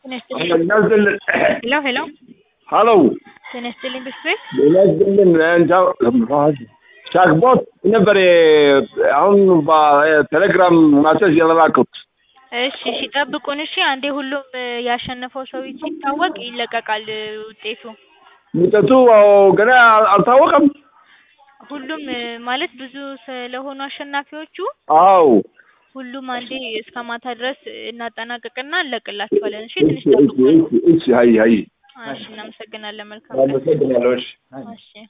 ጤና ይስጥልኝ። እናዝልን ሄሎ ሄሎ ሀሎ ጤና ይስጥልኝ ብስክሌት እናዝልን ቻክቦት ነበር አሁን በቴሌግራም ማሰጅ የላኩት። እሺ እሺ ጠብቁን እሺ። አንዴ ሁሉም ያሸነፈው ሰው ሲታወቅ ይለቀቃል ውጤቱ። ውጤቱ ገና አልታወቀም። ሁሉም ማለት ብዙ ስለሆኑ አሸናፊዎቹ አው ሁሉም አንዴ እስከ ማታ ድረስ እናጠናቅቅና እንለቅላችኋለን። እሺ ትንሽ ጠብቁን። እሺ ሀይ ሀይ እሺ እናመሰግናለን። መልካም ቀን። አመሰግናለሁ። እሺ እሺ